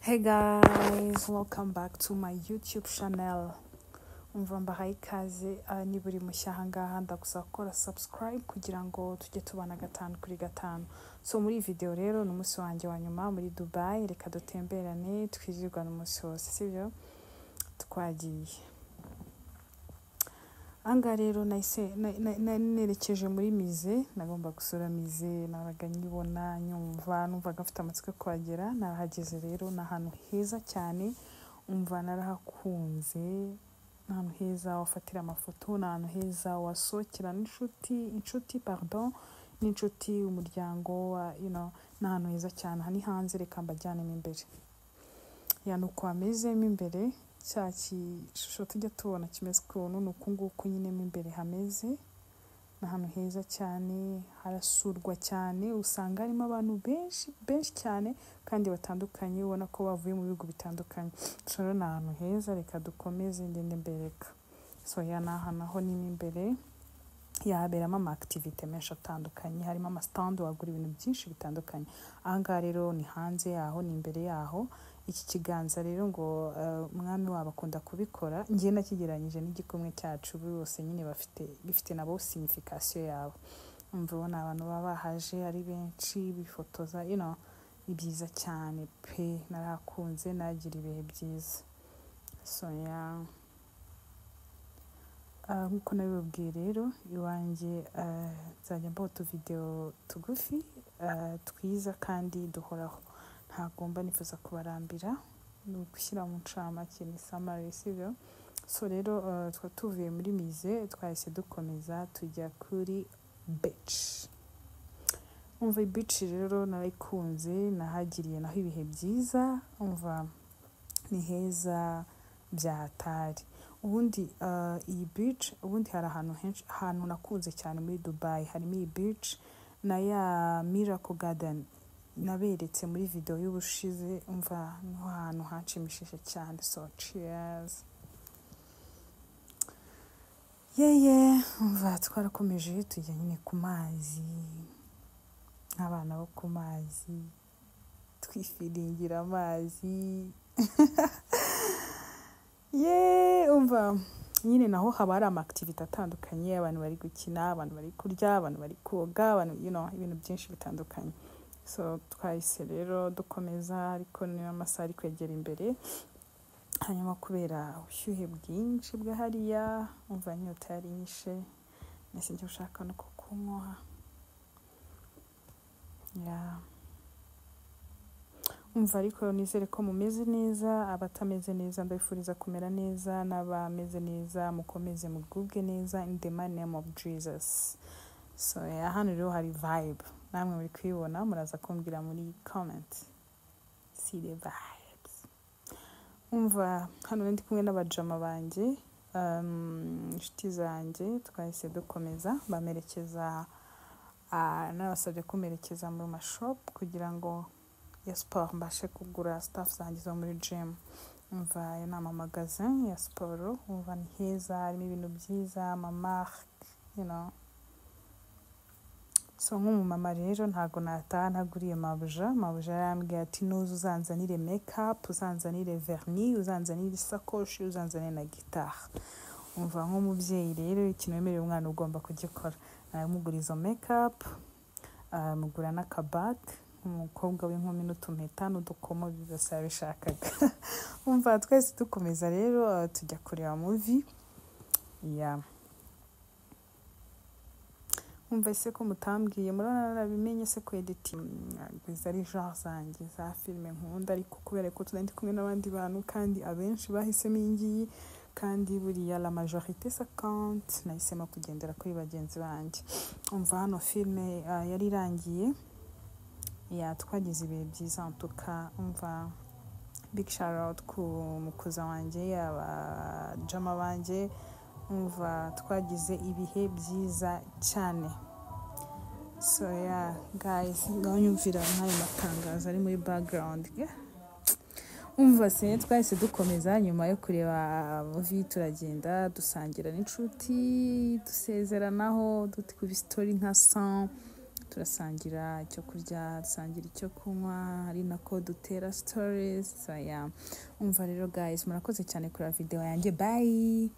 hey guys welcome back to my youtube channel umva mbahaye ikaze ah, niba uri mushya ahangaha ndagusaba gukora subscribe kugira ngo tujye tubana gatanu kuri gatanu so muri iyi video rero ni umunsi wanjye wa nyuma muri dubai reka dutemberane twirirwane umunsi wose sibyo twagiye ahangaha rero nahise na- na- na- nerekeje muri mize nagomba gusura mize nabaga nyibona nyumva numvaga mfite amatsiko yo kuhagera narahageze rero ni ahantu heza cyane umva narahakunze ni ahantu heza wafatira amafoto ni ahantu heza wasohokera n'inshuti inshuti pardon n'inshuti umuryango wa- you know, ni ahantu heza cyane aha ni hanze reka mbajyanemo imbere ya ni uko hamezemo imbere cya gishusho tujya tubona kimeze ukuntu ni uku nguku nyine mo imbere hameze ni ahantu heza cyane harasurwa cyane usanga harimo abantu benshi benshi cyane kandi batandukanye ubona ko bavuye mu bihugu bitandukanye so rero ni ahantu heza reka dukomeze ngende mbereka so ya ni ahantu aho ni mo imbere yahaberamo ama activite menshi atandukanye harimo amasitandi wagura ibintu byinshi bitandukanye ahangaha rero ni hanze yaho ni imbere yaho iki kiganza rero ngo eh, umwami wabo akunda kubikora njye nakigereranyije n'igikumwe cyacu bose nyine bafite bifite nabo sinifikasiyo yabo umva ubona abantu baba bahaje ari benshi bifotoza you know, ni byiza cyane pe narahakunze nagira ibihe byiza so yeah. Ah, nk'uko nabibabwiye rero iwanjye ah, nzajya mbaho utuvidewo tugufi ah, twiza kandi duhoraho ntabwo mba nifuza kubarambira ni ugushyira mu ncamake ni samari sibyo so rero ah, twari tuvuye muri mize twahise dukomeza tujya kuri beci umva bici rero narayikunze nahagiriye naho ibihe byiza umva ni heza byahatari ubundi ah, iyi beach ubundi hari ahantu henshi ahantu nakunze cyane muri dubai harimo iyi beach na ya miracle garden naberetse muri video y'ubushize umva niho hantu hanshimishije cyane so cheers yeye umva twarakomeje tujya nyine ku mazi nk'abana bo ku mazi twifiringira amazi ye umva nyine naho haba hari amakitivite atandukanye abantu bari gukina abantu bari kurya abantu bari koga abantu you know, ibintu byinshi bitandukanye so twahise rero dukomeza ariko niyo amasaha ari kwegera imbere hanyuma kubera ubushyuhe bwinshi bw'ahariya umva inyota yari inyishe nese njya gushaka no kukunywa yeah. umva ariko nizere ko mumeze neza abatameze neza ndabifuriza kumera neza n'abameze neza mukomeze mugubwe neza in the mighty name of jesus so yeah, hano rero hari vibe namwe muri kuyibona muraza kumbwira muri comment see the vibes umva hano rero ndi kumwe n'abajama banjye um, inshuti zanjye twahise dukomeza bamerekeza ah, nabasabye kumerekeza mu mashop kugira ngo ya siporo mbashe kugura sitafu zanjye zo muri jimu umva ayo ni amamagazin ya siporo umva ni heza harimo ibintu byiza amamarike you know. so nk'umumama rero ntabwo nataha ntaguriye mabuja mabuja yarambwiye ati nuza uzanzanire mekapu uzanzanire verni uzanzanire isakoshi uzanzanire na gitari umva nk'umubyeyi rero ikintu wemerera umwana ugomba kugikora namugura izo mekapu mugura n'akabage umukobwa w'inkumi n'utumpeta n'udukomo byose yabishakaga umva twese dukomeza rero ah, tujya kureba muvi ya umva ese ko mutambwiye murabona narabimenye se ko editingi ari genre zanjye za filime nkunda ariko kubera ko tunari kumwe n'abandi bantu kandi abenshi bahisemo iyi ngiyi kandi buriya la majorite sa kante nahisemo kugendera kuri bagenzi banjye umva hano filime ah, yari irangiye ya twagize ibihe byiza ntuka umva big shout out ku mukuza wanjye abajama banjye umva twagize ibihe byiza cyane so ya guys ngaho nyumvira nk'ayo matangazo ari muri background yeah. umva se twahise dukomeza nyuma yo kureba muvi turagenda dusangira n'inshuti dusezeranaho duti kuba story nka 100 turasangira icyo kurya dusangira icyo kunywa ari nako dutera sitorizi umva rero gayizi murakoze cyane kureba videwo yanjye bayi